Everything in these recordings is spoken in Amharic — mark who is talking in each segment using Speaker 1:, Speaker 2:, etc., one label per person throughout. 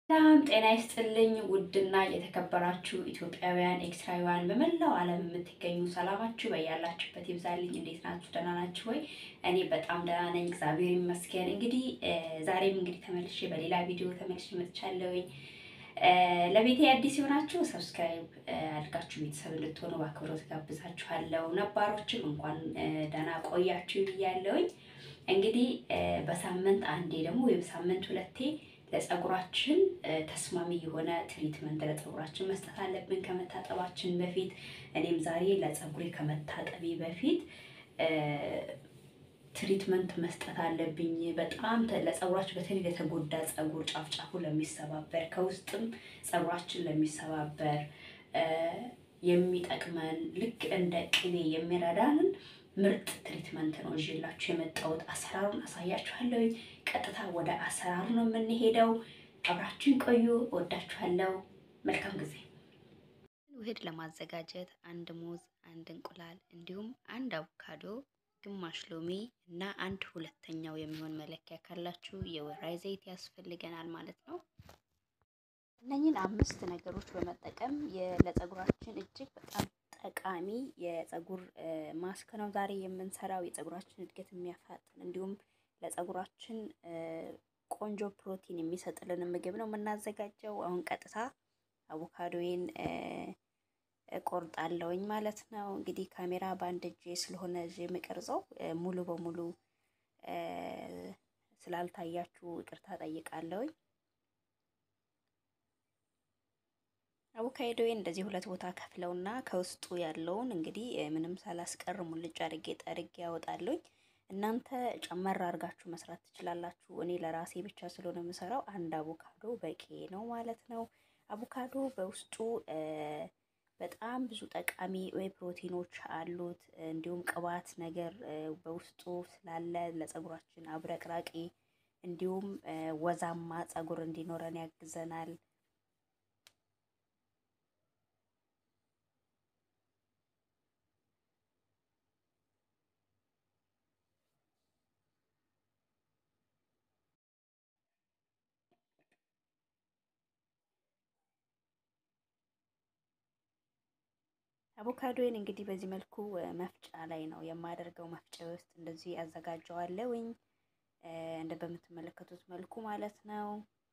Speaker 1: ሰላም ጤና ይስጥልኝ። ውድና የተከበራችሁ ኢትዮጵያውያን ኤክስትራውያን በመላው ዓለም የምትገኙ ሰላማችሁ በያላችሁበት ይብዛልኝ። እንዴት ናችሁ? ደህና ናችሁ ወይ? እኔ በጣም ደህና ነኝ፣ እግዚአብሔር ይመስገን። እንግዲህ ዛሬም እንግዲህ ተመልሼ በሌላ ቪዲዮ ተመልሼ መጥቻለሁኝ። ለቤቴ አዲስ የሆናችሁ ሰብስክራይብ አድርጋችሁ ቤተሰብ እንድትሆኑ በአክብሮት ጋብዛችኋለሁ። ነባሮችም እንኳን ደህና ቆያችሁ ብያለሁኝ። እንግዲህ በሳምንት አንዴ ደግሞ ወይም ሳምንት ሁለቴ ለፀጉራችን ተስማሚ የሆነ ትሪትመንት ለፀጉራችን መስጠት አለብን ከመታጠባችን በፊት። እኔም ዛሬ ለፀጉሬ ከመታጠቢ በፊት ትሪትመንት መስጠት አለብኝ። በጣም ለፀጉራችን በተለይ ለተጎዳ ፀጉር ጫፍ ጫፉ ለሚሰባበር ከውስጥም ፀጉራችን ለሚሰባበር የሚጠቅመን ልክ እንደ ቅቤ የሚረዳንን ምርጥ ትሪትመንት ነው ይዤላችሁ የመጣሁት። አሰራሩን አሳያችኋለሁ። ቀጥታ ወደ አሰራሩ ነው የምንሄደው። አብራችሁን ቆዩ። እወዳችኋለሁ። መልካም ጊዜ። ውህድ ለማዘጋጀት አንድ ሙዝ፣ አንድ እንቁላል እንዲሁም አንድ አቮካዶ፣ ግማሽ ሎሚ እና አንድ ሁለተኛው የሚሆን መለኪያ ካላችሁ የወይራ ዘይት ያስፈልገናል ማለት ነው። እነኝን አምስት ነገሮች በመጠቀም ለፀጉራችን እጅግ በጣም ጠቃሚ የፀጉር ማስክ ነው ዛሬ የምንሰራው። የፀጉራችን እድገት የሚያፋጥን እንዲሁም ለፀጉራችን ቆንጆ ፕሮቲን የሚሰጥልን ምግብ ነው የምናዘጋጀው። አሁን ቀጥታ አቮካዶዬን ቆርጣለሁኝ ማለት ነው። እንግዲህ ካሜራ በአንድ እጄ ስለሆነ እጄ የምቀርጸው ሙሉ በሙሉ ስላልታያችሁ ይቅርታ ጠይቃለሁኝ። አቮካዶዬን እንደዚህ ሁለት ቦታ ከፍለውና ከውስጡ ያለውን እንግዲህ ምንም ሳላስቀር ሙልጭ አድርጌ ጠርጌ ያወጣለሁኝ። እናንተ ጨመር አድርጋችሁ መስራት ትችላላችሁ። እኔ ለራሴ ብቻ ስለሆነ የምሰራው አንድ አቮካዶ በቂ ነው ማለት ነው። አቮካዶ በውስጡ በጣም ብዙ ጠቃሚ ፕሮቲኖች አሉት። እንዲሁም ቅባት ነገር በውስጡ ስላለ ለፀጉራችን አብረቅራቂ እንዲሁም ወዛማ ፀጉር እንዲኖረን ያግዘናል። አቮካዶዬን እንግዲህ በዚህ መልኩ መፍጫ ላይ ነው የማደርገው። መፍጫ ውስጥ እንደዚህ አዘጋጀዋለሁኝ እንደ በምትመለከቱት መልኩ ማለት ነው።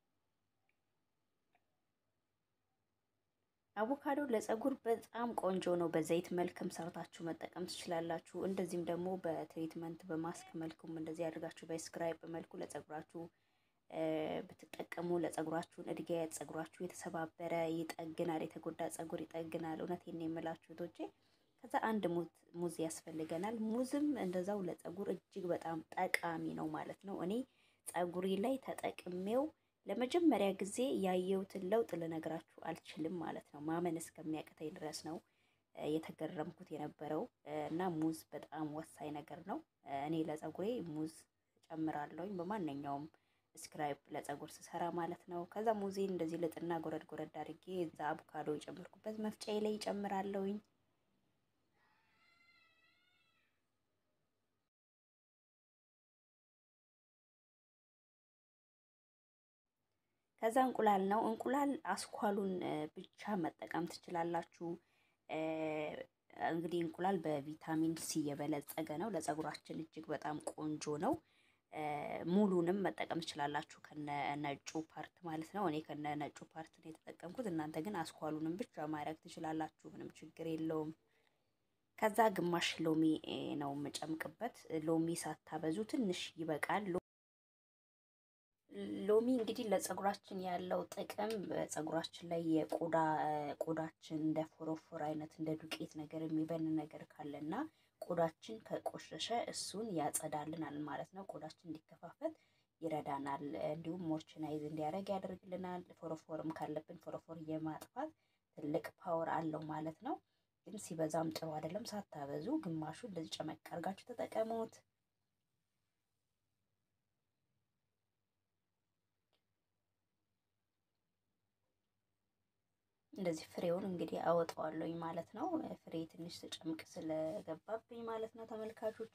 Speaker 1: አቮካዶ ለፀጉር በጣም ቆንጆ ነው። በዘይት መልክም ሰርታችሁ መጠቀም ትችላላችሁ። እንደዚህም ደግሞ በትሪትመንት በማስክ መልኩም እንደዚህ አድርጋችሁ በስክራይብ መልኩ ለፀጉራችሁ ብትጠቀሙ ለፀጉራችሁን እድገት ፀጉራችሁ የተሰባበረ ይጠግናል፣ የተጎዳ ፀጉር ይጠግናል። እውነቴን የምላችሁ እህቶቼ። ከዛ አንድ ሙዝ ያስፈልገናል። ሙዝም እንደዛው ለፀጉር እጅግ በጣም ጠቃሚ ነው ማለት ነው። እኔ ፀጉሬ ላይ ተጠቅሜው ለመጀመሪያ ጊዜ ያየሁትን ለውጥ ልነግራችሁ አልችልም ማለት ነው። ማመን እስከሚያቅተኝ ድረስ ነው የተገረምኩት የነበረው እና ሙዝ በጣም ወሳኝ ነገር ነው። እኔ ለፀጉሬ ሙዝ ጨምራለሁኝ በማንኛውም ስክራይብ ለፀጉር ስሰራ ማለት ነው። ከዛ ሙዜን እንደዚህ ልጥና ጎረድ ጎረድ አድርጌ እዛ አቮካዶ የጨመርኩበት መፍጫዬ ላይ ይጨምራለሁኝ። ከዛ እንቁላል ነው። እንቁላል አስኳሉን ብቻ መጠቀም ትችላላችሁ። እንግዲህ እንቁላል በቪታሚን ሲ የበለጸገ ነው። ለፀጉራችን እጅግ በጣም ቆንጆ ነው። ሙሉንም መጠቀም ትችላላችሁ ከነ ነጩ ፓርት ማለት ነው። እኔ ከነ ነጩ ፓርት ነው የተጠቀምኩት። እናንተ ግን አስኳሉንም ብቻ ማድረግ ትችላላችሁ፣ ምንም ችግር የለውም። ከዛ ግማሽ ሎሚ ነው የምጨምቅበት። ሎሚ ሳታበዙ ትንሽ ይበቃል። ሎሚ እንግዲህ ለፀጉራችን ያለው ጥቅም በፀጉራችን ላይ የቆዳ ቆዳችን እንደ ፎሮፎር አይነት እንደ ዱቄት ነገር የሚበን ነገር ካለና ቆዳችን ከቆሸሸ እሱን ያጸዳልናል ማለት ነው። ቆዳችን እንዲከፋፈል ይረዳናል። እንዲሁም ሞርችናይዝ እንዲያደርግ ያደርግልናል። ፎሮፎርም ካለብን ፎሮፎር የማጥፋት ትልቅ ፓወር አለው ማለት ነው። ግን ሲበዛም ጥሩ አይደለም። ሳታበዙ ግማሹ እንደዚህ ጨመቅ አድርጋችሁ ተጠቀሙት። እንደዚህ ፍሬውን እንግዲህ አወጣዋለሁኝ ማለት ነው። ፍሬ ትንሽ ተጨምቅ ስለገባብኝ ማለት ነው ተመልካቾቼ።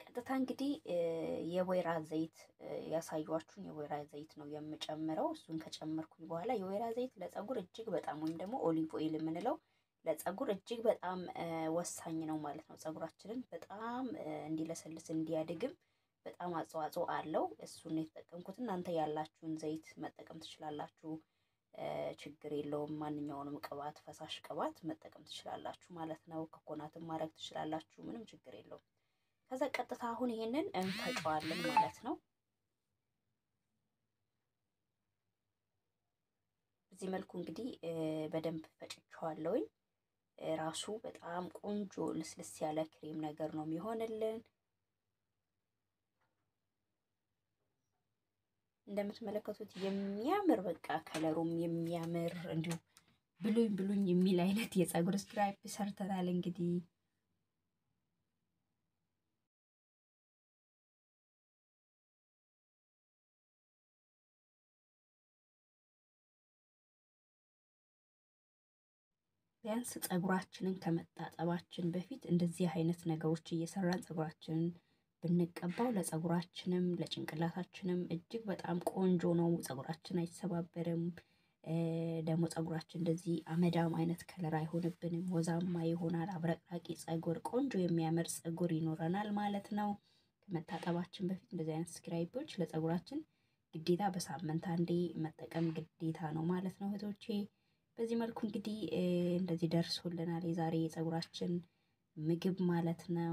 Speaker 1: ቀጥታ እንግዲህ የወይራ ዘይት ያሳዩችሁን የወይራ ዘይት ነው የምጨምረው። እሱን ከጨመርኩኝ በኋላ የወይራ ዘይት ለፀጉር እጅግ በጣም ወይም ደግሞ ኦሊቭ ኦይል የምንለው ለፀጉር እጅግ በጣም ወሳኝ ነው ማለት ነው። ፀጉራችንን በጣም እንዲለሰልስ እንዲያድግም በጣም አስተዋጽኦ አለው። እሱን የተጠቀምኩት እናንተ ያላችሁን ዘይት መጠቀም ትችላላችሁ። ችግር የለውም። ማንኛውንም ቅባት ፈሳሽ ቅባት መጠቀም ትችላላችሁ ማለት ነው። ኮኮናትም ማድረግ ትችላላችሁ። ምንም ችግር የለውም። ከዛ ቀጥታ አሁን ይሄንን እንፈጨዋለን ማለት ነው። በዚህ መልኩ እንግዲህ በደንብ ፈጭቸዋለሁኝ። ራሱ በጣም ቆንጆ ልስልስ ያለ ክሬም ነገር ነው የሚሆንልን። እንደምትመለከቱት የሚያምር በቃ ከለሩም የሚያምር እንዲሁ ብሉኝ ብሉኝ የሚል አይነት የፀጉር ስክራፕ ሰርተናል እንግዲህ ቢያንስ ፀጉራችንን ከመታጠባችን በፊት እንደዚህ አይነት ነገሮች እየሰራን ፀጉራችንን ብንቀባው ለፀጉራችንም ለጭንቅላታችንም እጅግ በጣም ቆንጆ ነው። ፀጉራችን አይሰባበርም። ደግሞ ፀጉራችን እንደዚህ አመዳም አይነት ከለር አይሆንብንም። ወዛማ ይሆናል። አብረቅራቂ ፀጉር፣ ቆንጆ የሚያምር ፀጉር ይኖረናል ማለት ነው። ከመታጠባችን በፊት እንደዚህ አይነት ስክራይቦች ለፀጉራችን ግዴታ በሳምንት አንዴ መጠቀም ግዴታ ነው ማለት ነው እህቶቼ። በዚህ መልኩ እንግዲህ እንደዚህ ደርሶልናል የዛሬ የፀጉራችን ምግብ ማለት ነው።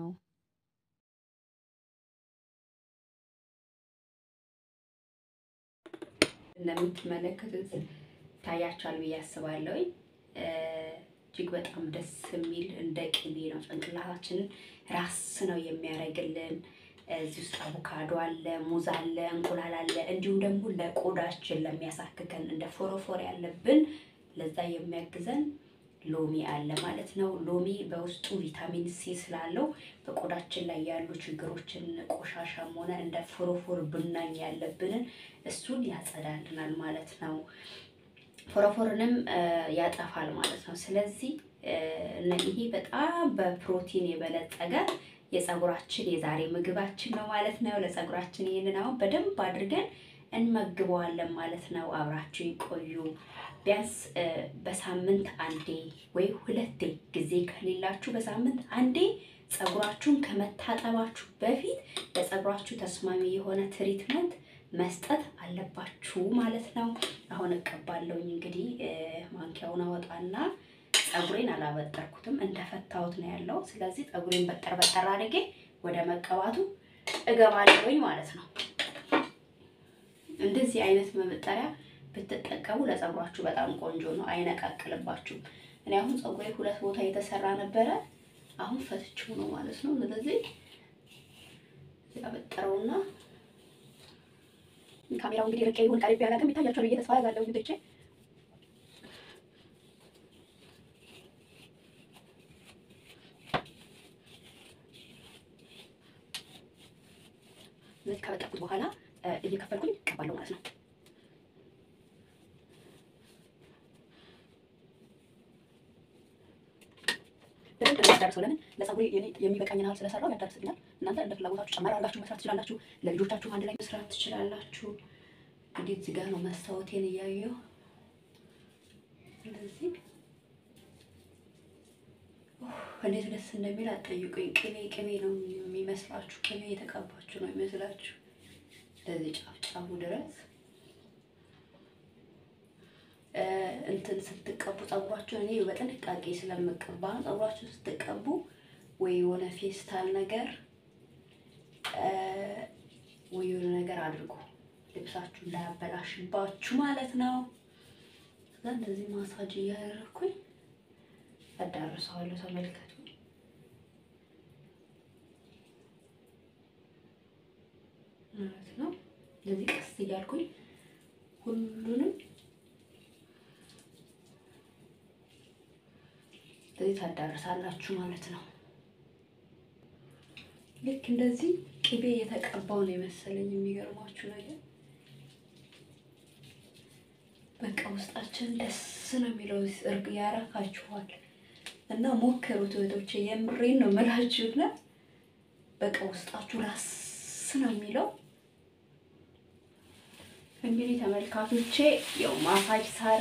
Speaker 1: እንደምትመለከቱት ታያችኋል ብዬ አስባለሁ። እጅግ በጣም ደስ የሚል እንደ ቅቤ ነው። ጭንቅላታችንን ራስ ነው የሚያደርግልን። እዚህ ውስጥ አቮካዶ አለ፣ ሙዝ አለ፣ እንቁላል አለ። እንዲሁም ደግሞ ለቆዳችን ለሚያሳክከን እንደ ፎረፎር ያለብን ለዛ የሚያግዘን ሎሚ አለ ማለት ነው። ሎሚ በውስጡ ቪታሚን ሲ ስላለው በቆዳችን ላይ ያሉ ችግሮችን ቆሻሻም ሆነ እንደ ፎረፎር ብናኝ ያለብንን እሱን ያጸዳልናል ማለት ነው። ፎረፎርንም ያጠፋል ማለት ነው። ስለዚህ ይሄ በጣም በፕሮቲን የበለጸገ የፀጉራችን የዛሬ ምግባችን ነው ማለት ነው። ለፀጉራችን ይህንን አሁን በደንብ አድርገን እንመግበዋለን ማለት ነው። አብራችሁ ይቆዩ። ቢያንስ በሳምንት አንዴ ወይ ሁለቴ ጊዜ ከሌላችሁ በሳምንት አንዴ ፀጉራችሁን ከመታጠባችሁ በፊት ለፀጉራችሁ ተስማሚ የሆነ ትሪትመንት መስጠት አለባችሁ ማለት ነው። አሁን እቀባለሁኝ እንግዲህ ማንኪያውን አወጣና ፀጉሬን አላበጠርኩትም እንደፈታሁት ነው ያለው። ስለዚህ ፀጉሬን በጠር በጠር አድርጌ ወደ መቀባቱ እገባለሁኝ ማለት ነው። እንደዚህ አይነት መበጠሪያ ብትጠቀሙ ለፀጉራችሁ በጣም ቆንጆ ነው፣ አይነቃቅልባችሁም። እኔ አሁን ፀጉሬ ሁለት ቦታ የተሰራ ነበረ፣ አሁን ፈትቼው ነው ማለት ነው። ስለዚህ ያበጠረውና ካሜራው እንግዲህ ርቄ ይሁን ቀሪብ ያላቅም ይታያችኋል ብዬ ተስፋ ያዛለሁ እንግዲህ ስለዚህ ከበጠርኩት በኋላ እየከፈልኩኝ እቀባለሁ ማለት ነው። በደንብ ነው ያዳርሰው። ለምን ለፀጉሬ የሚበቃኝን ያህል ስለሰራው ያዳርስልኛል። እናንተ እንደ ፍላጎታችሁ ጨመር አድርጋችሁ መስራት ትችላላችሁ። ለልጆቻችሁ አንድ ላይ መስራት ትችላላችሁ። እንግዲህ እዚህ ጋር ነው መስታወቴን እያየሁ እንደዚህ እንዴት ደስ እንደሚል አትጠይቁኝ። ቅቤ ቅቤ ነው የሚመስላችሁ። ቅቤ የተቀባችሁ ነው የሚመስላችሁ። እንደዚህ ጫፍ ጫፉ ድረስ እንትን ስትቀቡ ፀጉራችሁን እኔ በጥንቃቄ ስለምቀባ ፀጉራችሁን ስትቀቡ ወይ የሆነ ፌስታል ነገር ወይ የሆነ ነገር አድርጉ፣ ልብሳችሁ እንዳያበላሽባችሁ ማለት ነው። ከዛ እንደዚህ ማሳጅ እያደረኩኝ አዳርሰዋለሁ። ተመልከቱ። ማለት ነው። እንደዚህ ቀስ እያልኩኝ ሁሉንም እንደዚህ ታዳርሳላችሁ ማለት ነው። ልክ እንደዚህ ቅቤ የተቀባው ነው የመሰለኝ። የሚገርማችሁ ነገር በቃ ውስጣችን ደስ ነው የሚለው እርግ ያረካችኋል። እና ሞክሩት እህቶቼ፣ የምሬን ነው የምላችሁና በቃ ውስጣችሁ ራስ ነው የሚለው። እንግዲህ ተመልካቾቼ ያው ማሳጅ ሳረ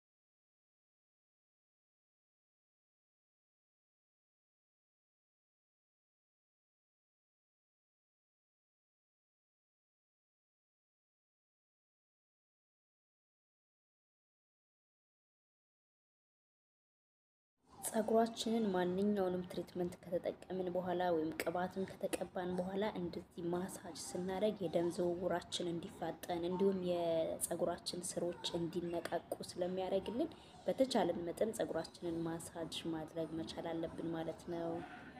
Speaker 1: ፀጉራችንን ማንኛውንም ትሪትመንት ከተጠቀምን በኋላ ወይም ቅባትን ከተቀባን በኋላ እንደዚህ ማሳጅ ስናደርግ የደም ዝውውራችን እንዲፋጠን እንዲሁም የፀጉራችን ስሮች እንዲነቃቁ ስለሚያደርግልን በተቻለን መጠን ፀጉራችንን ማሳጅ ማድረግ መቻል አለብን ማለት ነው።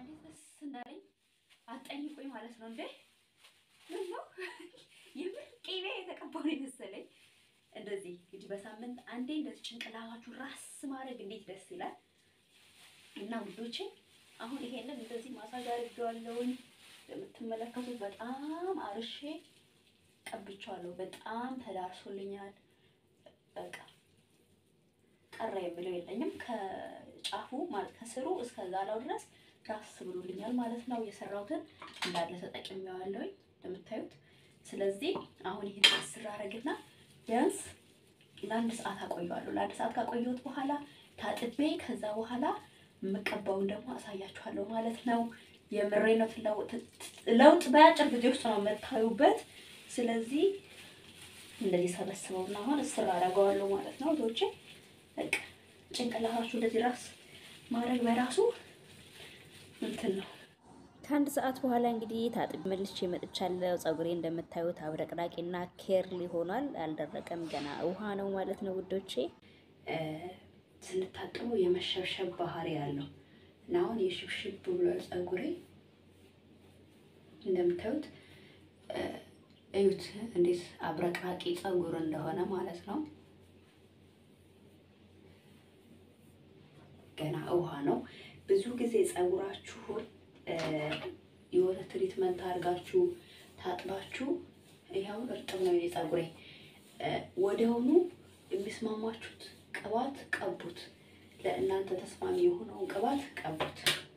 Speaker 1: አጠይቁኝ ማለት ነው እንዴ ምን ነው የምር ቅቤ የተቀባው ነው የመሰለኝ። እንደዚህ እንግዲህ በሳምንት አንዴ እንደዚህ ጭንቅላታችሁ ራስ ማድረግ እንዴት ደስ ይላል። እና ውዶቼ አሁን ይሄንን እንደዚህ ማሳጅ አድርጌዋለሁኝ። እንደምትመለከቱት በጣም አርሼ ቀብቼዋለሁ። በጣም ተዳርሶልኛል። በቃ ቀረ የምለው የለኝም። ከጫፉ ማለት ከስሩ እስከ ዛላው ድረስ ራስ ብሎልኛል ማለት ነው። የሰራሁትን እንዳለ ተጠቅሜዋለሁኝ እንደምታዩት። ስለዚህ አሁን ይሄን ስራ አረግና ቢያንስ ለአንድ ሰዓት አቆየዋለሁ። ለአንድ ሰዓት ካቆየሁት በኋላ ታጥቤ ከዛ በኋላ የምቀባውን ደግሞ አሳያችኋለሁ ማለት ነው። የምሬ ነው። ለውጥ በአጭር ጊዜ ውስጥ ነው የምታዩበት። ስለዚህ እንደዚህ ሰበስበውና አሁን እስር አደርገዋለሁ ማለት ነው። ቶቼ በቃ ጭንቅላታችሁ እንደዚህ ራስ ማድረግ በራሱ እንትን ነው። ከአንድ ሰዓት በኋላ እንግዲህ ታጥቤ መልሼ መጥቻለሁ። ፀጉሬ እንደምታዩት አብረቅራቂና ኬርሊ ሆኗል። አልደረቀም፣ ገና ውሃ ነው ማለት ነው ውዶቼ ስንታጠበው የመሸብሸብ ባህሪ ያለው እና አሁን የሽብሽብ ብሎ ፀጉሬ እንደምታዩት እዩት፣ እንዴት አብረቅራቂ ፀጉር እንደሆነ ማለት ነው። ገና ውሃ ነው። ብዙ ጊዜ ፀጉራችሁን የሆነ ትሪትመንት አድርጋችሁ ታጥባችሁ፣ ይኸው እርጥብ ነው የፀጉሬ ወዲያውኑ የሚስማማችሁት ቅባት ቀቡት። ለእናንተ ተስማሚ የሆነውን ቅባት ቀቡት።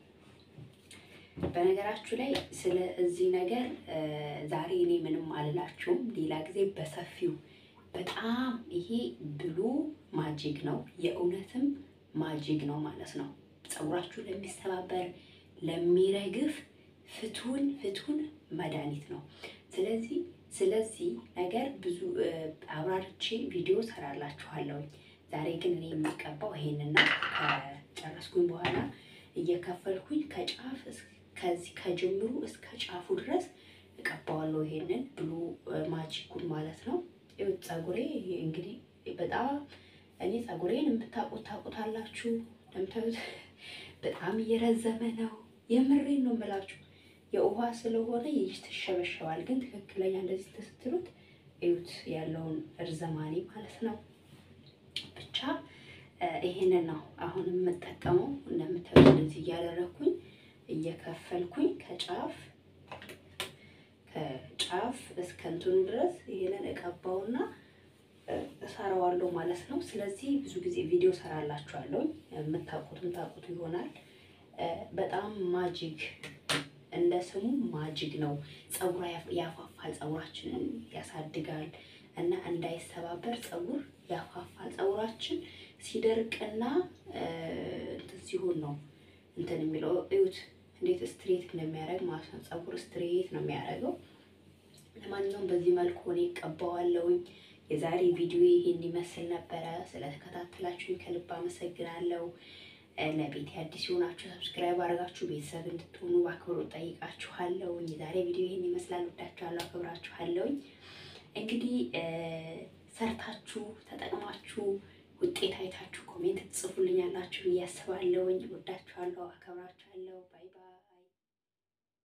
Speaker 1: በነገራችሁ ላይ ስለ እዚህ ነገር ዛሬ እኔ ምንም አልላችሁም። ሌላ ጊዜ በሰፊው በጣም ይሄ ብሉ ማጂግ ነው፣ የእውነትም ማጂግ ነው ማለት ነው። ፀጉራችሁ ለሚሰባበር ለሚረግፍ ፍቱን ፍቱን መድኃኒት ነው። ስለዚህ ስለዚህ ነገር ብዙ አብራርቼ ቪዲዮ ሰራላችኋለሁኝ። ዛሬ ግን እኔ የሚቀባው ይሄንን ነው። ከጨረስኩኝ በኋላ እየከፈልኩኝ ከጫፍ ከዚህ ከጅምሩ እስከ ጫፉ ድረስ እቀባዋለሁ። ይሄንን ብሉ ማጂኩን ማለት ነው። ፀጉሬ እንግዲህ በጣም እኔ ፀጉሬን የምታውቁት ታውቁታላችሁ። እንደምታዩት በጣም እየረዘመ ነው። የምሬን ነው የምላችሁ። የውሃ ስለሆነ ይተሸበሸባል። ግን ትክክለኛ እንደዚህ ስትሉት እዩት ያለውን እርዘማኔ ማለት ነው። ብቻ ይሄንን ነው አሁን የምጠቀመው። እንደምታዩት እንደዚህ እያደረኩኝ እየከፈልኩኝ ከጫፍ ከጫፍ እስከ እንትኑ ድረስ ይሄንን እቀባውና እሰራዋለሁ ማለት ነው። ስለዚህ ብዙ ጊዜ ቪዲዮ ሰራላችኋለሁ። የምታውቁትም ታውቁት ይሆናል። በጣም ማጂግ እንደ ስሙ ማጂግ ነው። ፀጉር ያፋፋል፣ ፀጉራችንን ያሳድጋል እና እንዳይሰባበር ፀጉር ያፋፋል። ፀጉራችን ሲደርቅና እንትን ሲሆን ነው እንትን የሚለው እዩት፣ እንዴት ስትሬት እንደሚያደርግ ማለት ነው። ፀጉር ስትሬት ነው የሚያደርገው። ለማንኛውም በዚህ መልኩ እኔ ቀባዋለሁኝ። የዛሬ ቪዲዮ ይሄን ይመስል ነበረ። ስለተከታተላችሁኝ ከልብ አመሰግናለሁ። ለቤት አዲስ የሆናችሁ ሰብስክራይብ አድርጋችሁ ቤተሰብ እንድትሆኑ በአክብሮት ጠይቃችኋለሁ። የዛሬ ቪዲዮ ይሄን ይመስላል። ወዳችኋለሁ፣ አክብራችኋለሁ። እንግዲህ ሰርታችሁ ተጠቅማችሁ ውጤት አይታችሁ ኮሜንት ትጽፉልኛላችሁ ብዬ አስባለሁኝ። ወዳችኋለሁ፣ አከብራችኋለሁ።